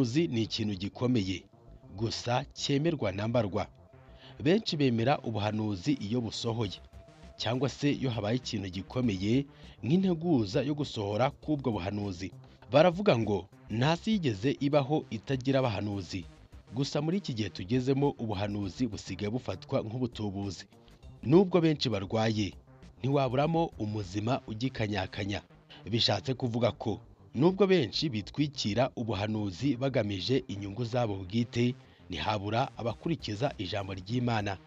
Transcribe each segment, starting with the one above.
ikintu gikomeye gusa cyemerwa na mbarwa benshi bemera ubuhanuzi iyo busohoye cyangwa se iyo habaye ikintu gikomeye nk'integuza yo gusohora k'ubwo buhanuzi baravuga ngo ntasi yigeze ibaho itagira abahanuzi gusa muri iki gihe tugezemo ubuhanuzi busigaye bufatwa nk'ubutubuzi nubwo benshi barwaye ntiwaburamo umuzima ugikanyakanya bishatse kuvuga ko nubwo benshi bitwikira ubuhanuzi bagamije inyungu zabo bwite ntihabura abakurikiza ijambo ry'imana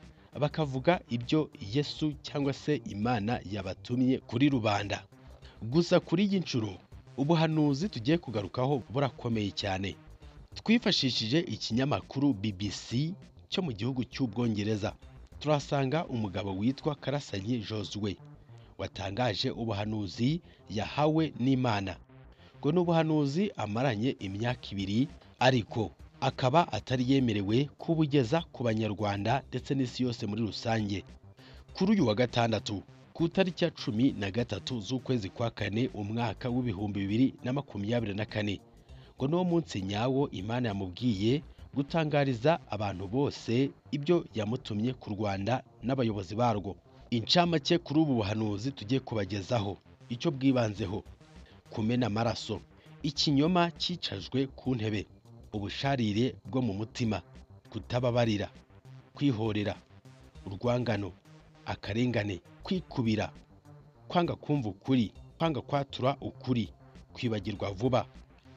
bakavuga ibyo yesu cyangwa se imana yabatumye kuri rubanda gusa kuri iyi nshuro ubuhanuzi tugiye kugarukaho burakomeye cyane twifashishije ikinyamakuru bbc cyo mu gihugu cy'ubwongereza turasanga umugabo witwa karasanyi joswe watangaje ubuhanuzi yahawe n'imana ngo ni ubuhanuzi amaranye imyaka ibiri ariko akaba atari yemerewe kubugeza ku banyarwanda ndetse n'isi yose muri rusange kuri uyu wa gatandatu ku itariki ya cumi na gatatu z'ukwezi kwa kane umwaka w'ibihumbi bibiri na makumyabiri na kane ngo niwo munsi nyawo imana yamubwiye gutangariza abantu bose ibyo yamutumye ku rwanda n'abayobozi barwo incamake kuri ubu buhanuzi tugiye kubagezaho icyo bwibanzeho kumena amaraso ikinyoma cyicajwe ku ntebe ubusharire bwo mu mutima kutababarira kwihorera urwangano akarengane kwikubira kwanga kumva ukuri kwanga kwatura ukuri kwibagirwa vuba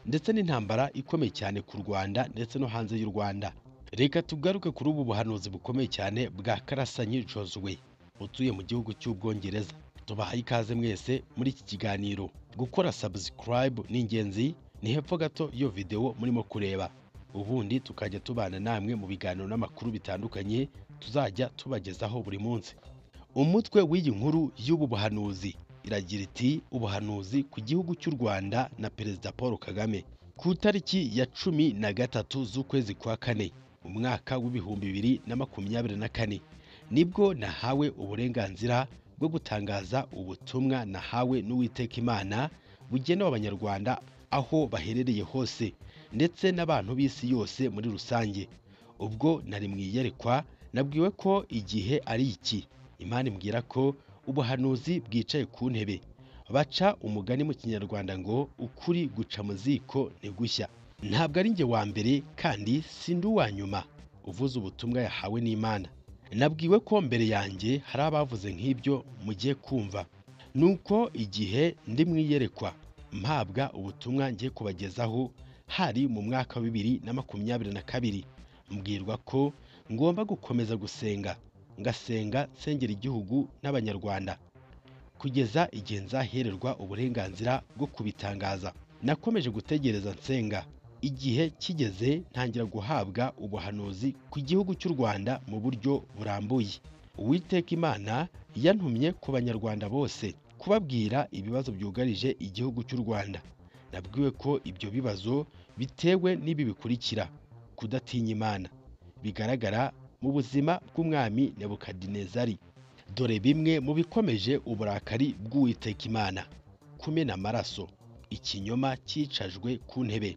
ndetse n'intambara ikomeye cyane ku rwanda ndetse no hanze y'u rwanda reka tugaruke kuri ubu buhanuzi bukomeye cyane bwa karasanyi joswe utuye mu gihugu cy'ubwongereza tubahaye ikaze mwese muri iki kiganiro gukora sabusikarayibu ni ingenzi ni hepfo gato iyo videwo murimo kureba ubundi tukajya tubana namwe mu biganiro n'amakuru bitandukanye tuzajya tubagezaho buri munsi umutwe w'iyi nkuru y'ubu buhanuzi iragira iti ubuhanuzi ku gihugu cy'u rwanda na perezida paul kagame ku itariki ya cumi na gatatu z'ukwezi kwa kane umwaka w'ibihumbi bibiri na makumyabiri na kane nibwo nahawe uburenganzira bwo gutangaza ubutumwa nahawe n'uwiteka imana bugenewe abanyarwanda aho baherereye hose ndetse n'abantu b'isi yose muri rusange ubwo nari mu iyerekwa nabwiwe ko igihe ari iki imana imbwira ko ubuhanuzi bwicaye ku ntebe baca umugani mu kinyarwanda ngo ukuri guca mu ziko ni gushya ntabwo ari njye wa mbere kandi si ndi uwa nyuma uvuze ubutumwa yahawe n'imana nabwiwe ko mbere yanjye hari abavuze nk'ibyo mugiye kumva nuko igihe ndi mu iyerekwa mpabwa ubutumwa ngiye kubagezaho hari mu mwaka wa bibiri na makumyabiri na kabiri mbwirwa ko ngomba gukomeza gusenga ngasenga nsengera igihugu n'abanyarwanda kugeza igihe nzahererwa uburenganzira bwo kubitangaza nakomeje gutegereza nsenga igihe kigeze ntangira guhabwa ubuhanuzi ku gihugu cy'u rwanda mu buryo burambuye uwiteka imana yantumye ku banyarwanda bose kubabwira ibibazo byugarije igihugu cy'u rwanda nabwiwe ko ibyo bibazo bitewe n'ibi bikurikira kudatinya imana bigaragara mu buzima bw'umwami nebukadinezari dore bimwe mu bikomeje uburakari bw'uwiteka imana kumena amaraso ikinyoma cyicajwe ku ntebe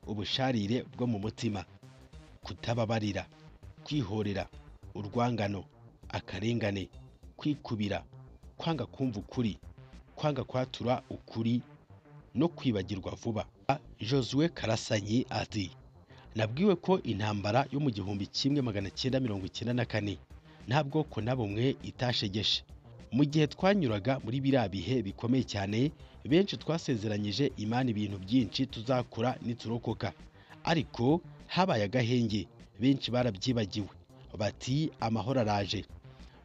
ubusharire bwo mu mutima kutababarira kwihorera urwangano akarengane kwikubira kwanga kumva ukuri kwanga kwatura ukuri no kwibagirwa vuba josue karasanyi ati nabwiwe ko intambara yo mu gihumbi kimwe magana cyenda mirongo icyenda na kane nta bwoko na bumwe itashegeshe mu gihe twanyuraga muri biriya bihe bikomeye cyane benshi twasezeranyije imana ibintu byinshi tuzakora niturokoka ariko habaye agahenge benshi barabyibagiwe bati amahoro araje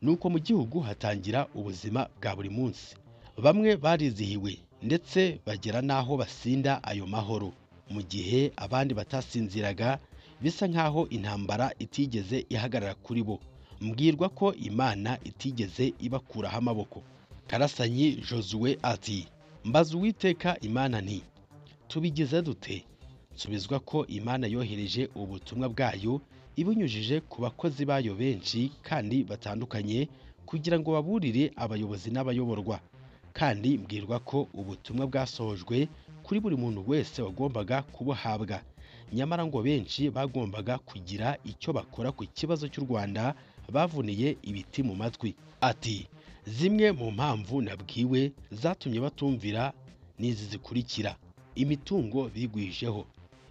nuko mu gihugu hatangira ubuzima bwa buri munsi bamwe barizihiwe ndetse bagera n'aho basinda ayo mahoro mu gihe abandi batasinziraga bisa nk'aho intambara itigeze ihagarara kuri bo mbwirwa ko imana itigeze ibakuraho amaboko karasanyi josue ati mbaze uwiteka imana nti tubigize dute nsubizwa ko imana yohereje ubutumwa bwayo ibinyujije ku bakozi bayo benshi kandi batandukanye kugira ngo baburire abayobozi n'abayoborwa kandi mbwirwa ko ubutumwa bwasohojwe kuri buri muntu wese wagombaga kubuhabwa nyamara ngo benshi bagombaga kugira icyo bakora ku kibazo cy'u Rwanda bavuniye ibiti mu matwi ati zimwe mu mpamvu nabwiwe zatumye batumvira ni izi zikurikira imitungo bigwijeho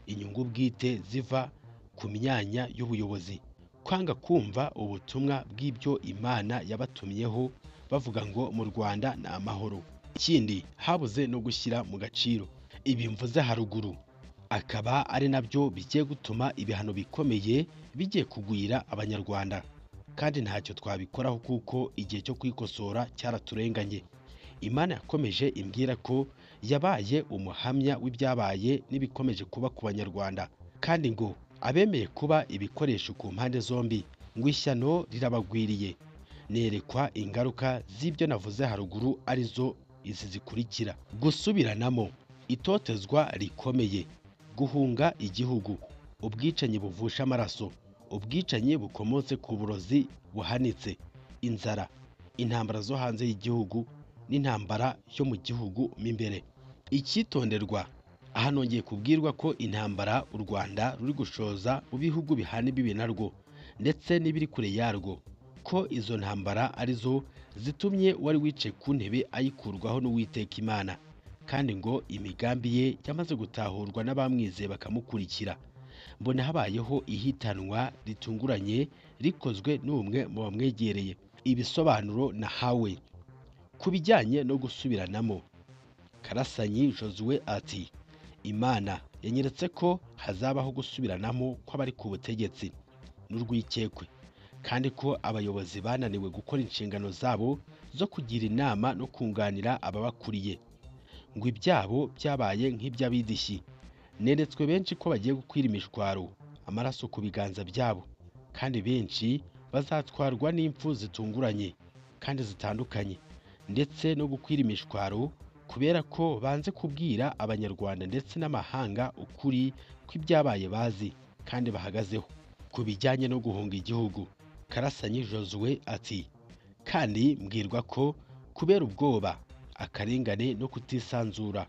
inyungu bwite ziva ku myanya y'ubuyobozi kwanga kumva ubutumwa bw'ibyo imana yabatumyeho bavuga ngo mu rwanda ni amahoro ikindi habuze no gushyira mu gaciro ibi mvuze haruguru akaba ari nabyo bigiye gutuma ibihano bikomeye bigiye kugwira abanyarwanda kandi ntacyo twabikoraho kuko igihe cyo kwikosora cyaraturenganye imana yakomeje imbwira ko yabaye umuhamya w'ibyabaye n'ibikomeje kuba ku banyarwanda kandi ngo abemeye kuba ibikoresho ku mpande zombi ngo ishyano rirabagwiriye nerekwa ingaruka z'ibyo navuze haruguru arizo izi zikurikira gusubiranamo itotezwa rikomeye guhunga igihugu ubwicanyi buvusha amaraso ubwicanyi bukomotse ku burozi buhanitse inzara intambara zo hanze y'igihugu n'intambara yo mu gihugu mo imbere icyitonderwa aha nongeye kubwirwa ko intambara u rwanda ruri gushoza mu bihugu bihana imbibi narwo ndetse n'ibiri kure yarwo ko izo ntambara arizo zitumye uwari wicaye ku ntebe ayikurwaho n'uwiteka imana kandi ngo imigambi ye yamaze gutahurwa n'abamwizeye bakamukurikira mbona habayeho ihitanwa ritunguranye rikozwe n'umwe mu bamwegereye ibisobanuro nahawe ku bijyanye no gusubiranamo karasanyi josue ati imana yanyeretse ko hazabaho gusubiranamo kw'abari ku butegetsi n'urwikekwe kandi ko abayobozi bananiwe gukora inshingano zabo zo kugira inama no kunganira ababakuriye ngo ibyabo byabaye nk'iby'abidishyi neretswe benshi ko bagiye gukwira imishwaro amaraso ku biganza byabo kandi benshi bazatwarwa n'impfu zitunguranye kandi zitandukanye ndetse no gukwira imishwaro kubera ko banze kubwira abanyarwanda ndetse n'amahanga ukuri kw'ibyabaye bazi kandi bahagazeho ku bijyanye no guhunga igihugu karasanyi josue ati kandi mbwirwa ko kubera ubwoba akarengane no kutisanzura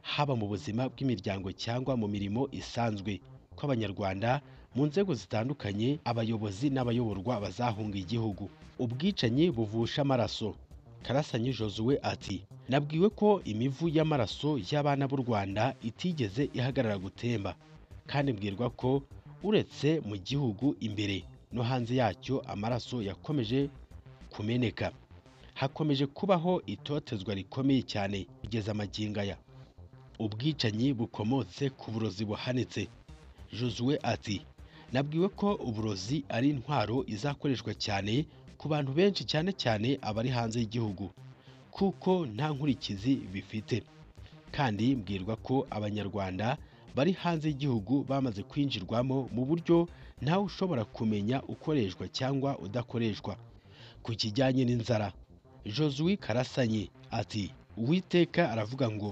haba mu buzima bw'imiryango cyangwa mu mirimo isanzwe kw'abanyarwanda mu nzego zitandukanye abayobozi n'abayoborwa bazahunga igihugu ubwicanyi buvusha amaraso karasanyi josue ati nabwiwe ko imivu y'amaraso y'abana b'u rwanda itigeze ihagarara gutemba kandi mbwirwa ko uretse mu gihugu imbere no hanze yacyo amaraso yakomeje kumeneka hakomeje kubaho itotezwa rikomeye cyane kugeza amagingo aya ubwicanyi bukomotse ku burozi buhanitse josue ati nabwiwe ko uburozi ari intwaro izakoreshwa cyane ku bantu benshi cyane cyane abari hanze y'igihugu kuko nta nkurikizi bifite kandi mbwirwa ko abanyarwanda bari hanze y'igihugu bamaze kwinjirwamo mu buryo ntawe ushobora kumenya ukoreshwa cyangwa udakoreshwa ku kijyanye n'inzara josue karasanyi ati uwiteka aravuga ngo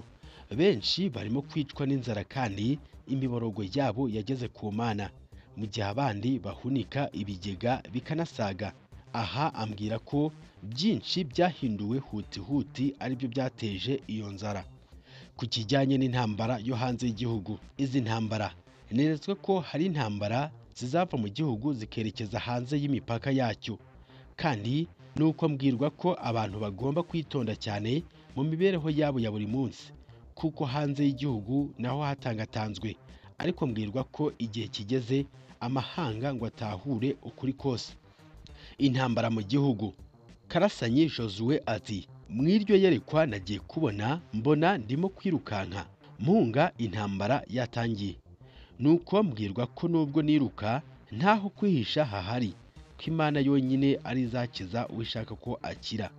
benshi barimo kwicwa n'inzara kandi imiborogo yabo yageze ku mana mu gihe abandi bahunika ibigega bikanasaga aha ambwira ko byinshi byahinduwe huti huti aribyo byateje iyo nzara ku kijyanye n'intambara yo hanze y'igihugu izi ntambara neretswe ko hari intambara zizava mu gihugu zikerekeza hanze y'imipaka yacyo kandi ni uko mbwirwa ko abantu bagomba kwitonda cyane mu mibereho yabo ya buri munsi kuko hanze y'igihugu naho hatangatanzwe ariko mbwirwa ko igihe kigeze amahanga ngo atahure ukuri kose intambara mu gihugu karasanyi josue ati mw'iryo yerekwa nagiye kubona mbona ndimo kwirukanka mpunga intambara yatangiye nuko mbwirwa ko nubwo niruka ntaho kwihisha hahari ko imana yonyine ari izakiza uwishaka ko akira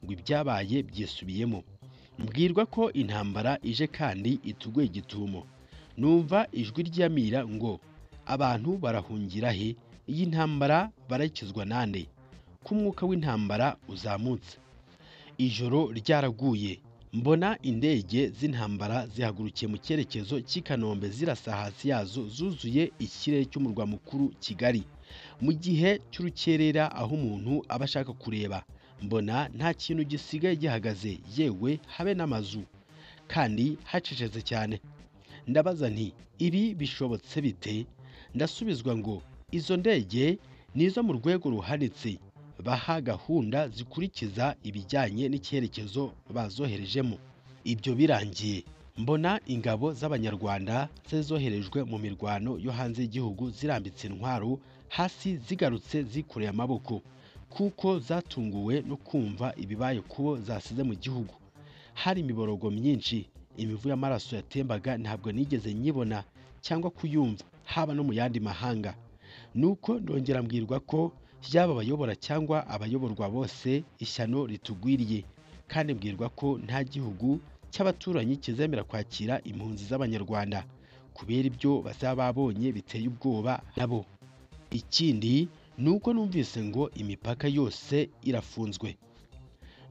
ngo ibyabaye byisubiyemo mbwirwa ko intambara ije kandi ituguye igitumo numva ijwi ryamira ngo abantu barahungira he iyi ntambara barayikizwa nande ko umwuka w'intambara uzamutse ijoro ryaraguye mbona indege z'intambara zihagurukiye mu cyerekezo cy'i kanombe zirasa hasi yazo zuzuye ikirere cy'umurwa mukuru kigali mu gihe cy'urukerera aho umuntu aba ashaka kureba mbona nta kintu gisigaye gihagaze yewe habe n'amazu kandi hacecetse cyane ndabaza nti ibi bishobotse bite ndasubizwa ngo izo ndege ni izo mu rwego ruhanitse baha gahunda zikurikiza ibijyanye n'icyerekezo bazoherejemo ibyo birangiye mbona ingabo z'abanyarwanda zari zoherejwe mu mirwano yo hanze y'igihugu zirambitse intwaro hasi zigarutse zikoreye amaboko kuko zatunguwe no kumva ibibaye kubo zasize mu gihugu hari imiborogo myinshi imivu y'amaraso yatembaga ntabwo nigeze nyibona cyangwa kuyumva haba no mu yandi mahanga nuko ndongera mbwirwa ko yaba abayobora cyangwa abayoborwa bose ishyano ritugwiriye kandi mbwirwa ko nta gihugu cy'abaturanyi kizemera kwakira impunzi z'abanyarwanda kubera ibyo bazaba babonye biteye ubwoba nabo ikindi ni uko numvise ngo imipaka yose irafunzwe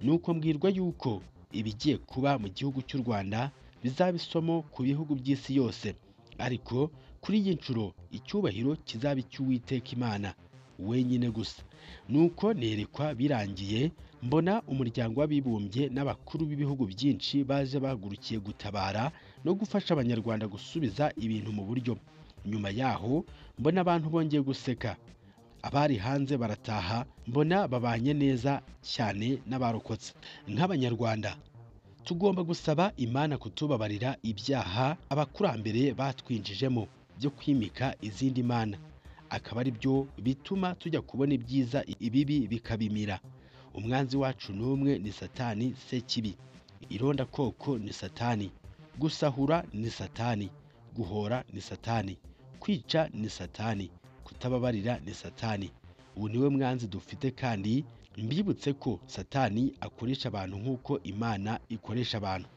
ni uko mbwirwa yuko ibigiye kuba mu gihugu cy'u rwanda bizaba isomo ku bihugu by'isi yose ariko kuri iyi nshuro icyubahiro kizaba icy'uwiteka imana wenyine gusa nuko nerekwa birangiye mbona umuryango w'abibumbye n'abakuru b'ibihugu byinshi baje bahagurukiye gutabara no gufasha abanyarwanda gusubiza ibintu mu buryo nyuma yaho mbona abantu bongeye guseka abari hanze barataha mbona babanye neza cyane n'abarokotse nk'abanyarwanda tugomba gusaba imana kutubabarira ibyaha abakurambere batwinjijemo byo kwimika izindi mana akaba ari byo bituma tujya kubona ibyiza ibibi bikabimira umwanzi wacu n'umwe ni satani sekibi ironda koko ni satani gusahura ni satani guhora ni satani kwica ni satani kutababarira ni satani ubu niwe mwanzi dufite kandi mbibutse ko satani akoresha abantu nk'uko imana ikoresha abantu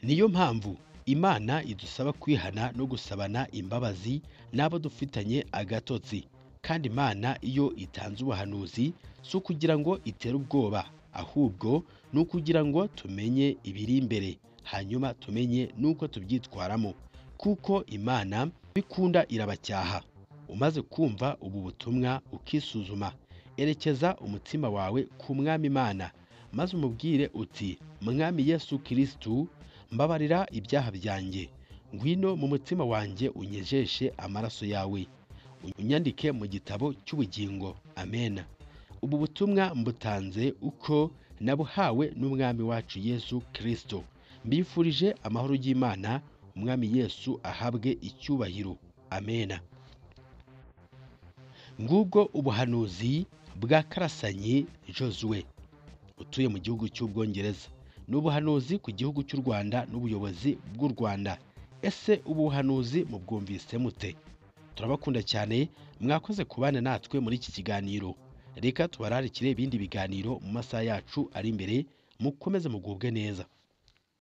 niyo mpamvu imana idusaba kwihana no gusabana imbabazi n'abo dufitanye agatotsi kandi imana iyo itanze ubuhanuzi si ukugira ngo itere ubwoba ahubwo ni ukugira ngo tumenye ibiri imbere hanyuma tumenye n'uko tubyitwaramo kuko imana bikunda irabacyaha umaze kumva ubu butumwa ukisuzuma erekeza umutima wawe ku mwami imana maze umubwire uti mwami yesu kirisitu mbabarira ibyaha byanjye ngwino mu mutima wanjye unyejeshe amaraso yawe unyandike mu gitabo cy'ubugingo amena ubu butumwa mbutanze uko nabuhawe n'umwami wacu yesu kirisito mbifurije amahoro y'imana umwami yesu ahabwe icyubahiro amena ngubwo ubuhanuzi bwa karasanyi josue utuye mu gihugu cy'ubwongereza ni ubuhanuzi ku gihugu cy'u rwanda n'ubuyobozi bw'u rwanda ese ubu buhanuzi mubwumvise mute turabakunda cyane mwakoze kubana natwe muri iki kiganiro reka tubararikire ibindi biganiro mu masaha yacu ari imbere mukomeze mugubwe neza